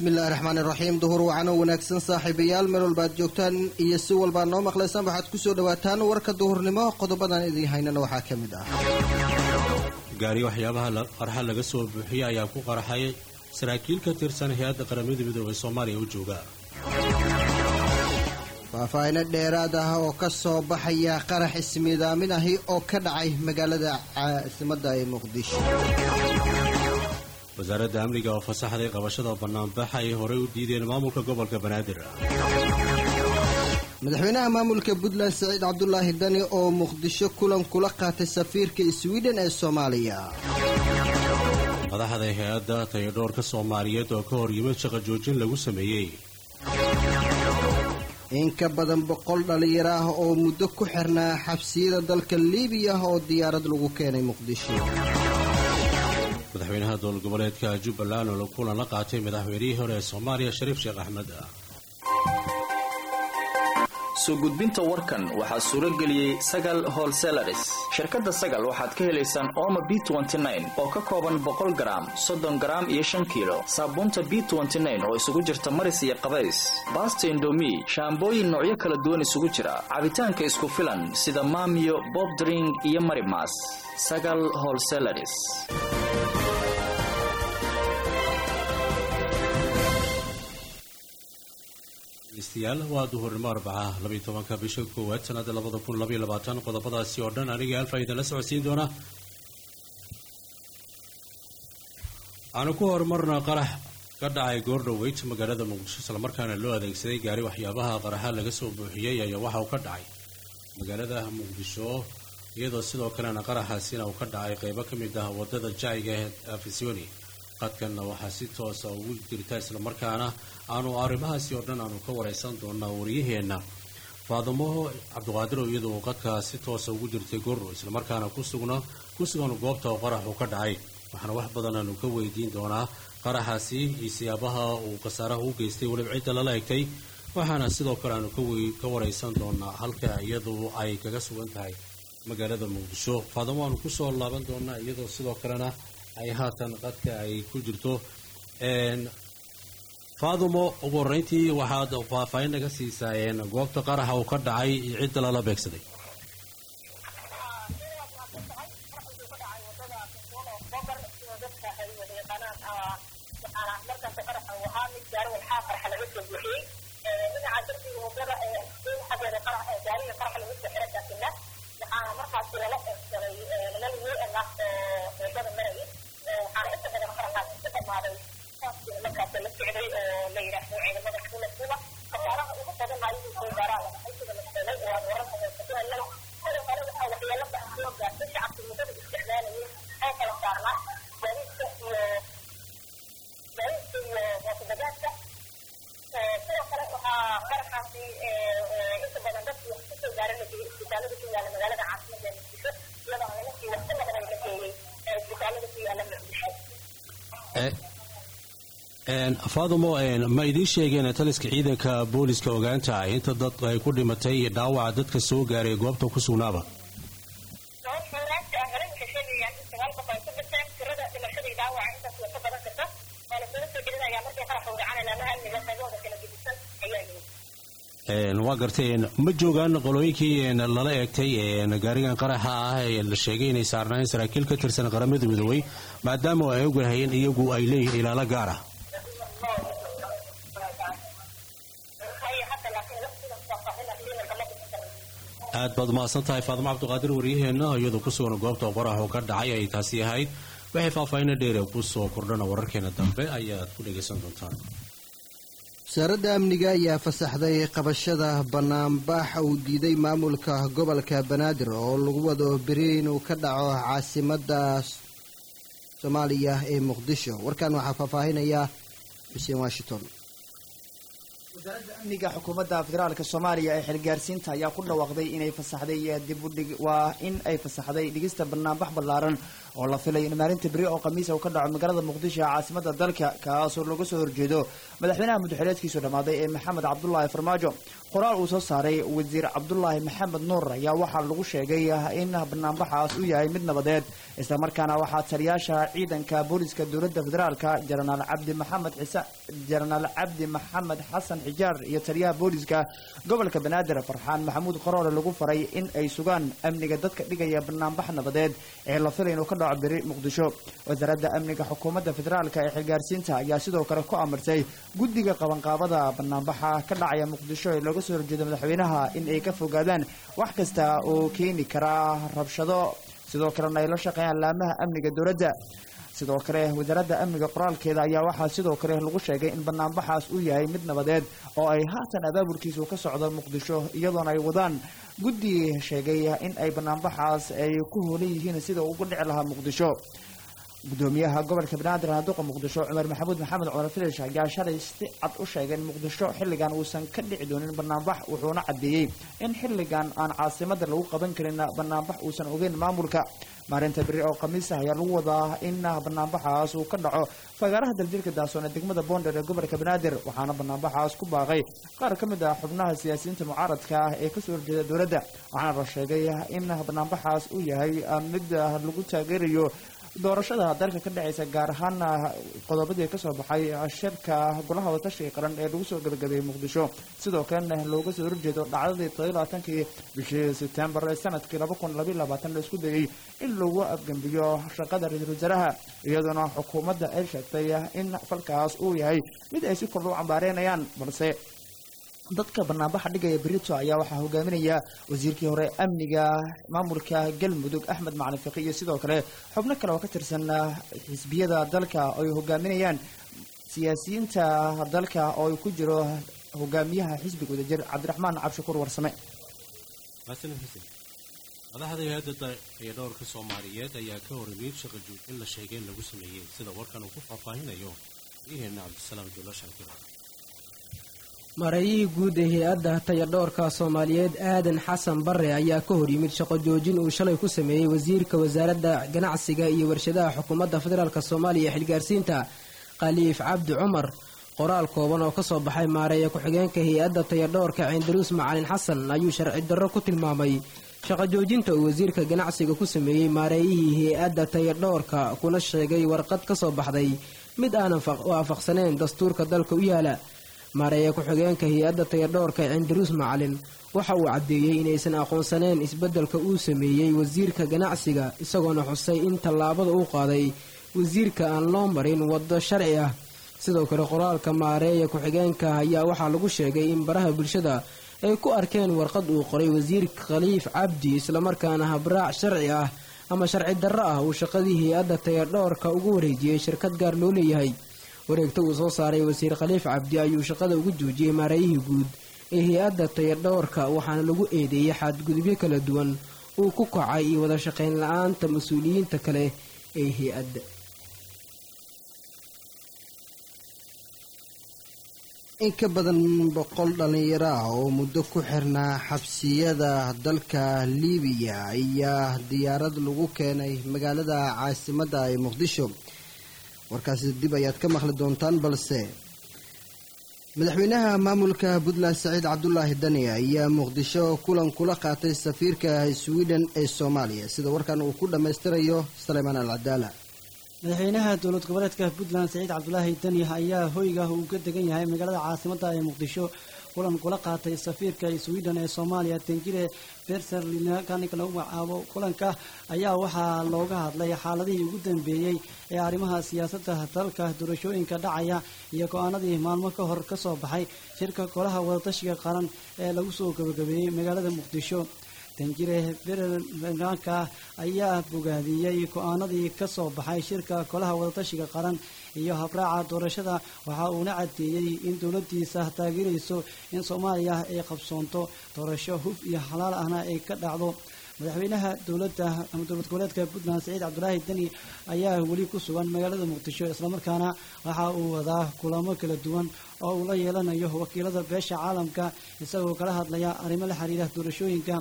bismillahi raxmaan iraxiim duhur wacan oo wanaagsan saaxiibayaal meel walba aad joogtaan iyo si walbaa noo maqlaysaan waxaad kusoo dhawaataan warka duhurnimo qodobadan idiin haynana waxaa ka mid ah gaari waxyaabaha qarxa laga soo buuxiyey ayaa ku qarxay saraakiil ka tirsan hay-adda qaramada midoobay soomaaliya u jooga faahfaahino dheeraad ah oo ka soo baxaya qarax ismiidaamin ahi oo ka dhacay magaalada caasimadda ee muqdisho wasaaradda amniga oo fasaxday qabashada bannaanbaxa ay horey u diideen maamulka gobolka banaadir madaxweynaha maamulka puntland saciid cabdulaahi dani oo muqdisho kulan kula qaatay safiirka swiden ee soomaaliya madaxda hay-adda tayadhoorka soomaaliyeed oo ka hor yimid shaqo joojin lagu sameeyey in ka badan boqol dhallinyaro ah oo muddo ku xirnaa xabsiyada dalka liibiya oo diyaarad lagu keenay muqdisho madaxweynaha dowlad goboleedka jubbaland oo kulan la qaatay madaxweynihii hore ee soomaaliya shariif sheekh axmed soo gudbinta warkan waxaa suuro geliyey sagal holselaris shirkadda sagal waxaad ka helaysaan ooma b oo ka kooban boqol garaam soddon garaam iyo shan kiilo saabuunta b oo isugu jirta maris iyo qabays baasta indomi shaambooyin noocyo kala duwan isugu jira cabitaanka isku filan sida maamiyo bobdring iyo marimas sagal holselaris degeystayaal waa duhurnimo arbaca labaiy tobanka bisha koowaad sanada labada kun labaiy labaatan qodobadaasi oo dhan aniga alfa idinla socodsiin doona waxaanu ku horumarna qarax ka dhacay goordhoweyt magaalada muqdisho islamarkaana loo adeegsaday gaari waxyaabaha qaraxa laga soo buuxiyey ayaa waxa uu ka dhacay magaalada muqdisho iyadoo sidoo kalena qaraxaasina uu ka dhacay qeybo ka mid ah wadada jacyiga ee afisoni qadkanna waxaa si toosa ugu jirta islamarkaana aanu arrimahaasi oo dhan aanu ka wareysan doonaa wariyaheenna faadamo cabdiqaadir oo iyadu qadka si toosa ugu jirtay gorro islamarkaana kusugna ku sugan goobta oo qarax uu ka dhacay waxaana wax badan aanu ka weydiin doonaa qaraxaasi iyo siyaabaha uu khasaaraha u geystay weliba cidda lala egtay waxaana sidoo kale aanu ka wareysan doonaa halka iyadu ay kaga sugan tahay magaalada muqdisho faadamo aanu kusoo laaban doonaa iyadoo sidoo kalena ay haatan qadka ay ku jirto faadumo ugu horreyntii waxaad faahfaahin naga siisaa goobta qaraxa uu ka dhacay iyo cidda lala beegsaday faadumo ma idiin sheegeen taliska ciidanka booliska ogaanta ah inta dad ay ku dhimatay dhaawaca dadka soo gaaray goobta ku sugnaaba waa gartay ma joogaan qolooyinkii lala eegtay gaarigan qaraxa ah ee la sheegay inay saarnaayeen saraakiil ka tirsan qaramada midoobay maadaama ay ogahayeen iyagu ay leeyihiin ilaalo gaar ah aad baad umahadsan tahay faadimo cabdiqaadir waryaheenna iyadoo ku sugan goobta qoraxu ka dhacay ay taasi ahayd waxay faahfaahina dheere ku soo kordhana wararkeena dambe ayaad ku dhagaysan doontaan wasaaradda amniga ayaa fasaxday qabashada banaanbax uu diiday maamulka gobolka banaadir oo lagu wado beri inuu ka dhaco caasimadda soomaaliya ee muqdisho warkan waxaa faahfaahinaya xuseen washington wasaaradda amniga xukuumadda federaalk soomaaliya ee xilgaarsiinta ayaa ku dhawaaqday inay fasaxday dibudhig waa in ay fasaxday dhigista banaanbax ballaaran oo la filay in maalinta beri oo khamiisa uu ka dhaco magaalada muqdisho ee caasimada dalka kaasoo laga soo horjeedo madaxweynaha muddaxileedkiisu dhammaaday ee maxamed cabdulaahi farmaajo qoraal uu soo saaray wasiir cabdulaahi maxamed nuur ayaa waxaa lagu sheegay in banaanbaxaas uu yahay mid nabadeed islamarkaana waxaa taliyaasha ciidanka booliska dowladda federaalka jenaraal cabdi maxamed xisa jenaraal cabdi maxamed xasan xijaar iyo taliyaha booliska gobolka banaadir farxaan maxamuud qaroole lagu faray in ay sugaan amniga dadka dhigaya banaanbax nabadeed ee la filay inuu ka dhaco beri muqdisho wasaaradda amniga xukuumadda federaalka ee xilgaarsiinta ayaa sidoo kale ku amartay guddiga qabanqaabada banaanbaxa ka dhacaya muqdisho ee looga soo horjeedo madaxweynaha in ay ka fogaadaan wax kasta oo keeni karaa rabshado sidoo kalena ay la shaqeeyaan laamaha amniga dowladda sidoo kale wasaaradda amniga qoraalkeeda ayaa waxaa sidoo kale lagu sheegay in banaanbaxaas uu yahay mid nabadeed oo ay haatan abaabulkiisu ka socdo muqdisho iyadoona ay wadaan guddi sheegay in ay banaanbaxaas ay ku hoolan yihiin sida ugu dhici lahaa muqdisho gudoomiyaha gobolka banaadir naaduqa muqdisho cumar maxamuud maxamed cumar filish ayaa shalay si cad u sheegay in muqdisho xilligan uusan ka dhici doonin banaanbax wuxuuna caddeeyey in xilligan aan caasimada lagu qaban karin banaanbax uusan ogeyn maamulka maalinta beri oo khamiis ah ayaa lagu wadaa in banaanbaxaas uu ka dhaco fagaaraha daljirka daasoon ee degmada boonder ee gobolka banaadir waxaana banaanbaxaas ku baaqay qaar ka mid ah xubnaha siyaasiyiinta mucaaradka ah ee kasoo horjeeda dowladda waxaana la sheegay in banaanbaxaas uu yahay mid lagu taageerayo doorashada dalka ka dhacaysa gaar ahaan qodobadii kasoo baxay shirka golaha wadatashiga qaran ee lagu soo gabagabeeyey muqdisho sidoo kalena looga soo horjeedo dhacdadii todobaatankii bishii sebtembar ee sanadkii laba kun labaiy labaatan la isku dayey in lagu afgembiyo shaqada ra-iisul wasaaraha iyadoona xukuumadda ay sheegtay in falkaas uu yahay mid ay si kordha u cambaareynayaan balse dadka banaanbaxa dhigaya berito ayaa waxaa hogaaminaya wasiirkii hore amniga maamulka galmudug axmed macalin fiqi iyo sidoo kale xubno kale oo ka tirsan xisbiyada dalka oo ay hogaaminayaan siyaasiyiinta dalka oo ay ku jiro hogaamiyaha xisbiga wadajir cabdiraxmaan cabshakuur warsame madaxda hay-adda ee dhowrka soomaaliyeed ayaa ka horreeyey shaqa joogin la sheegay in lagu sameeyey sida warkan uu ku faahfaahinayo iheena cabdisalaam juulo shaakir mareeyihii guud ee hay-adda tayadhoorka soomaaliyeed aadan xasan bare ayaa ka hor yimid shaqo joojin uu shalay ku sameeyey wasiirka wasaaradda ganacsiga iyo warshadaha xukuumadda federaalk soomaaliya ee xilgaarsiinta khaliif cabdi cumar qoraal kooban oo kasoo baxay maareeya ku-xigeenka hay-adda tayadhoorka ciindaruus macalin xasan ayuu sharci darro ku tilmaamay shaqo joojinta uu wasiirka ganacsiga ku sameeyey maareeyihii hay-adda tayadhoorka kuna sheegay warqad ka soo baxday mid aanan waafaqsaneyn dastuurka dalka u yaala maareeya ku-xigeenka hay-adda tayadhoorka cindaruus macalin waxa uu caddeeyey inaysan aqoonsaneyn isbeddelka uu sameeyey wasiirka ganacsiga isagoona xusay in tallaabada uu qaaday wasiirka aan loo marin waddo sharci ah sidoo kale qoraalka maareeya ku-xigeenka ayaa waxaa lagu sheegay in baraha bulshada ay ku arkeen warqad uu qoray wasiirka khaliif cabdi islamarkaana habraac sharci ah ama sharci darro ah uu shaqadii hay-adda tayadhoorka ugu wareejiyey shirkad gaar loo leeyahay wareegta uu soo saaray wasiir khaliif cabdi ayuu shaqada ugu joojiyey maareeyihii guud ee hay-adda tayadhoorka waxaana lagu eedeeyey xadgudubyo kala duwan uu ku kacay iyo wada shaqayn la-aanta mas-uuliyiinta kale ee hay-adda in ka badan boqol dhallinyaro ah oo muddo ku xirnaa xabsiyada dalka liibiya ayaa diyaarad lagu keenay magaalada caasimadda ee muqdisho warkaasi dib ayaad ka maqli doontaan balse madaxweynaha maamulka puntland saciid cabdulaahi dani ayaa muqdisho kulan kula qaatay safiirka sweden ee soomaaliya sida warkan uu ku dhammaystirayo saleymaan al cadaala madaxweynaha dowlad goboleedka puntland saciid cabdulaahi dani ayaa hoyga uu ka degan yahay magaalada caasimadda ee muqdisho kulan kula qaatay safiirka sweden ee soomaaliya tanjire berserlinkanika lagu magacaabo kulanka ayaa waxaa looga hadlay xaaladihii ugu dambeeyey ee arrimaha siyaasadda dalka doorashooyinka dhacaya iyo go-aanadii maalmo ka hor ka soo baxay shirka golaha wadatashiga qaran ee lagu soo gabagabeeyey magaalada muqdisho tanjire berlanka ayaa bogaadiyey go-aanadii ka soo baxay shirka golaha wadatashiga qaran iyo habraaca doorashada waxa uuna caddeeyey in dowladdiisa taageerayso in soomaaliya ay qabsoonto doorasho huf iyo xalaal ahna ay ka dhacdo madaxweynaha dowladda ama dowlad goboleedka puntland saciid cabdulaahi deni ayaa weli ku sugan magaalada muqdisho islamarkaana waxa uu wadaa kulamo kala duwan oo uu la yeelanayo wakiilada beesha caalamka isagoo kala hadlaya arrimo la xiriira doorashooyinka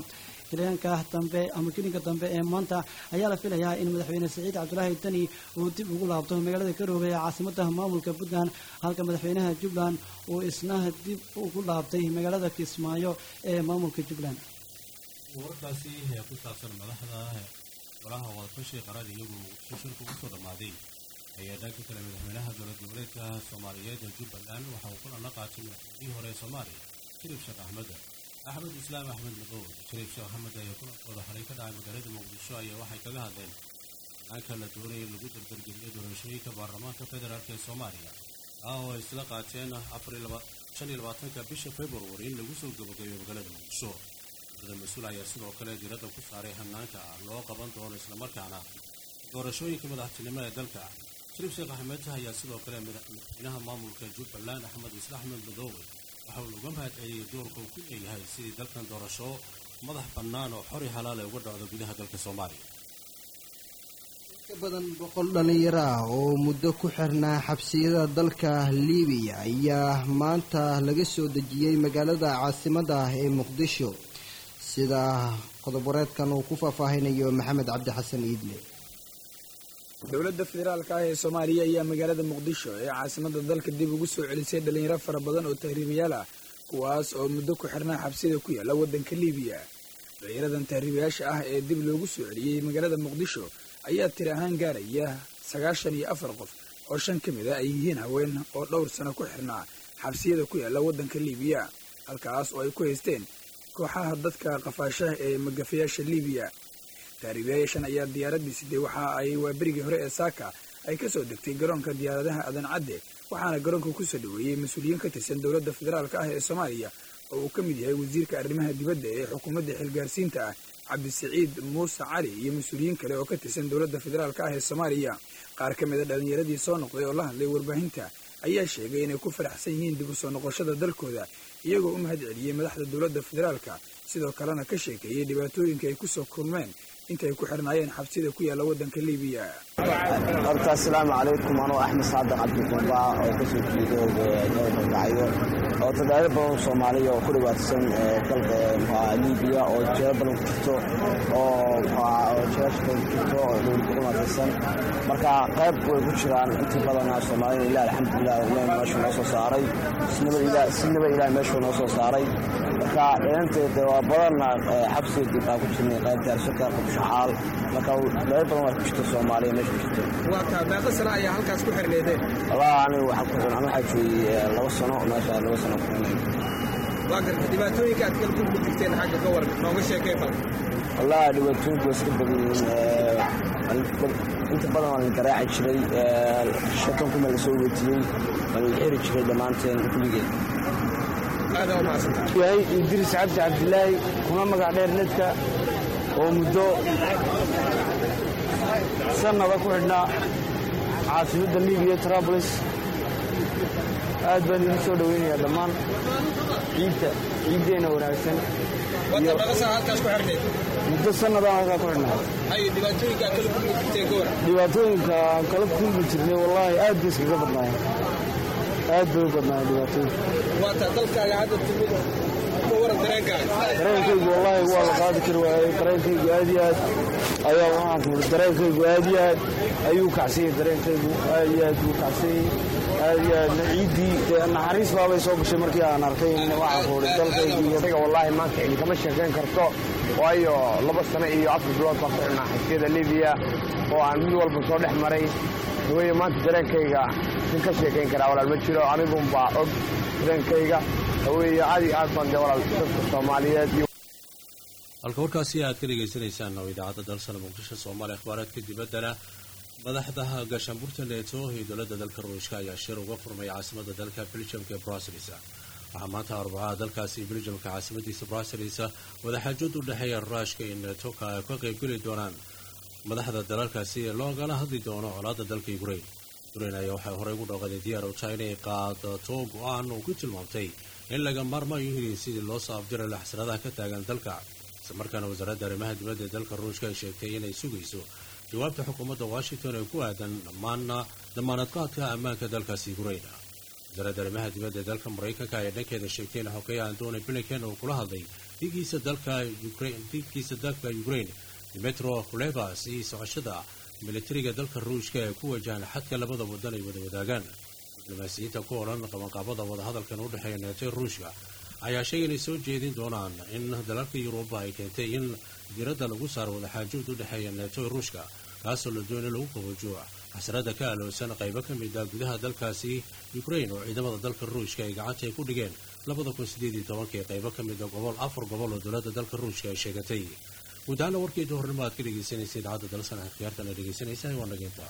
kiliyaanka dambe ama gelinka dambe ee maanta ayaa la filayaa in madaxweyne siciid cabdulaahi dani uu dib ugu laabto magaalada garowe ee caasimada maamulka puntland halka madaxweynaha jubbaland uu isna dib ugu laabtay magaalada kismaayo ee maamulka jubbaland wararkaasi ee ku saabsan madaxda golaha wadatashi qaran iyagu muqdisho shirka ugu soo dhammaaday ayaa dhanka kale madaxweynaha dowlad goboleedka soomaaliyeed ee jubbaland waxa uu kulan la qaatay madaxweynihii hore ee soomaaliya shariif sheekh axmed axmed islaam axmed madow shariif sheekh axmed ayaa kulankooda xalay ka dhacay magaalada muqdisho ayaa waxay kaga hadleen hanaanka la doonaya in lagu dardargeliyo doorashooyinka baarlamaanka federaalk ee soomaaliya taa oo ay isla qaateen shan iyo labaatanka bisha februari in lagu soo gabagabeyo magaalada muqdisho dowlada mas-uul ayaa sidoo kale diiradda ku saaray hanaanka loo qaban doono islamarkaana doorashooyinka madaxtinimo ee dalka shariif sheekh axmed ayaa sidoo kale madaxweynaha maamulka jubbaland axmed isla axmed madoobe waxa uu uga mahad celiyey doorka uu ku leeyahay sidii dalkan doorasho madax bannaan oo xori halaale uga dhacdo gudaha dalka soomaaliya ka badan boqol dhallinyaro ah oo muddo ku xirnaa xabsiyada dalka liibiya ayaa maanta laga soo dejiyey magaalada caasimadda ah ee muqdisho sida qodob wareedkan uu ku faahfaahinayo maxamed cabdi xasan iidle dowladda federaalka ah ee soomaaliya ayaa magaalada muqdisho ee caasimada dalka dib ugu soo celisay dhalinyaro fara badan oo tahriibayaal ah kuwaas oo muddo ku xirnaa xabsida ku yaalla waddanka liibiya dhalinyaradan tahriibayaasha ah ee dib loogu soo celiyey magaalada muqdisho ayaa tiri ahaan gaaraya sagaashan iyo afar qof oo shan ka mid a ay yihiin haween oo dhowr sano ku xirnaa xabsiyada ku yaalla waddanka liibiya halkaas oo ay ku haysteen kooxaha dadka qafaashaha ee magafayaasha liibiya tahriibayaashan ayaa diyaaraddii sidee waxa ay waa berigii hore ee saaka ay ka soo degtay garoonka diyaaradaha adan cadde waxaana garoonka ku soo dhoweeyey mas-uuliyiin ka tirsan dowladda federaalka ah ee soomaaliya oo uu ka mid yahay wasiirka arrimaha dibadda ee xukuumadda xilgaarsiinta ah cabdisiciid muuse cali iyo mas-uuliyiin kale oo ka tirsan dowladda federaalka ah ee soomaaliya qaar ka mid a dhallinyaradii soo noqday oo la hadlay warbaahinta ayaa sheegay inay ku faraxsan yihiin dib u soo noqoshada dalkooda iyagoo u mahad celiyey madaxda dowladda federaalka sidoo kalena ka sheekeeyey dhibaatooyinka ay ku soo kulmeen intay ku xirnaayeen xabsida ku yaalla waddanka liibiya horta asalaamu calaykum anuu axmed saadaq cabdikumba oo kasoo jeedo dalkacyo oo tadaaro badan soomaaliya oo ku dhibaataysan dalka liibiya oo jeero badan ku jirto oo jeerasha badan ku jirto oo dowlad ku dhibaataysan marka qayb way ku jiraan intii badana soomaalida ilaah alxamdulilah ilaah meeshuu noo soo saaray sinaba ilaah meeshuu noo soo saaray marka dheeranteeda waa badanna xabsiga dib baa ku jirnay qayb jaarsaka shaxaal marka qayb badan waa ku jirta soomaaliya meesha ku jirto waataa meeqa sano ayaa halkaas ku xirneedeen wallahi aniga waxaa ku xiran waxaa joogay laba sano meesha laba sano ku xirnay waa garta dhibaatooyinka aad kala kulmi jirteen xagga ka waran nooga sheekay bal wallahi dhibaatooyinku waa iska badan yihiin inta badan waa la garaaci jiray shatan kuma la soo wetiyey waa la xiri jiray dhammaanteen kulligeed aadaa u mahadsantaa yahay idris cabdi cabdilaahi kuna magac dheer nedka oo muddo sannada ku xidhnaa caasimadda libiya trablis aad baan idin soo dhoweynayaa dhammaan ciidda ciiddeenna wanaagsan wata meeqa sano halkaas ku xirneed muddo sannadaan halkaa ku xidhnaa haye dhibaatooyinka aad kala kulmi jirteen ka waran dhibaatooyinka aan kala kulmi jirnay wallaahi aad bay iskaga badnaayeen aad bay u badnaayeen dhibaatooyinka waataa dalkaaga hadda timid ka waran dareenkaaga dareenkaygu wallaahi waa la qaadi kari waayey dareenkaygu aad iyo aad ayaa waxaan ku uri dareenkaygu aad iyo aad ayuu kacsanyay dareenkaygu aad iyo aad buu kacsanyay aad iyo aad ciiddii dee naxariis baabay soo gashay markii aan arkay waxaan ku uri dalkaygii isaga wallaahi maanta cidi kama sheekayn karto waayo laba sano iyo afar bilood baan ku xidhnaa xabsiyada libiya oo aan mid walba soo dhex maray haweye maanta dareenkayga sin ka sheekayn karaa walaal ma jiro anigunbaa og dareenkayga haweye aad iyo aad baan dee walaal dadka soomaaliyeed iyo halka warkaasi aad ka dhegaysanaysaan oo idaacadda dalsana muqdisho soomaaliya akhbaaraadka dibaddana madaxda gaashaanbuurta neeto iyo dowladda dalka ruushka ayaa shir uga furmay caasimada dalka beljamka ee bruselis waxaa maanta arbacaha dalkaasi beljamka caasimadiisa bruselis wadaxaajood u dhexeeya ruushka iyo neeto ka qaybgeli doonaan madaxda dalalkaasi ee loogala hadli doono colaadda dalka ukrain ukrain ayaa waxay horey ugu dhooqaday diyaar uta inay qaadato go-aan uu ku tilmaamtay in laga maarmaayo yihiin sidii loo soo afjira laxsanaadaha ka taagan dalka isla markaana wasaaradda arrimaha dibadda ee dalka ruushka ay sheegtay inay sugayso jawaabta xukuumadda washington ee ku aadan dhammaana damaanadqaadka ammaanka dalkaasi ukrain wasaaradda arrimaha dibadda ee dalka maraykanka ayaa dhankeeda sheegtay in xogeeya antony blinken uu kula hadlay dhigiisa dalka dhigiisa dalka ukraine dimetro kulebas iyo socoshada militariga dalka ruushka ee ku wajahan xadka labada wadan ay wada wadaagaan diblomaasiyiinta ku odhan qabanqaabada wadahadalkan u dhexeeya neeto ruushka ayaa sheegay inay soo jeedin doonaan in dalalka yuruba ay keentay in diradda lagu saaro wadaxaajood u dhexeeya neeto ruushka kaasoo la doonay lagu qaboojo xasrada ka aloosan qaybo ka mid ah gudaha dalkaasi ukraine oo ciidamada dalka ruushka ay gacanta ay ku dhigeen labada kun sideed iyo tobankii qaybo ka mid a gobol afar gobol oo dowladda dalka ruushka ay sheegatay guud ahaana warkii duhurnimo aad ka dhegaysanaysa idaacadda dalsana khiyaartan ay dhegaysanaysaa waa nageynta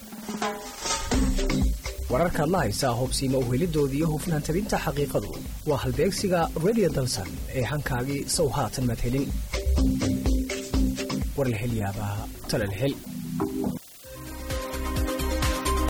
wararkaad la haysaa hubsiima uhelidoodii iyo hufnaan tabinta xaqiiqadu waa halbeegsiga radio dalsan ee hankaagii sow haatan maad helin warlahelyaabaha talalhel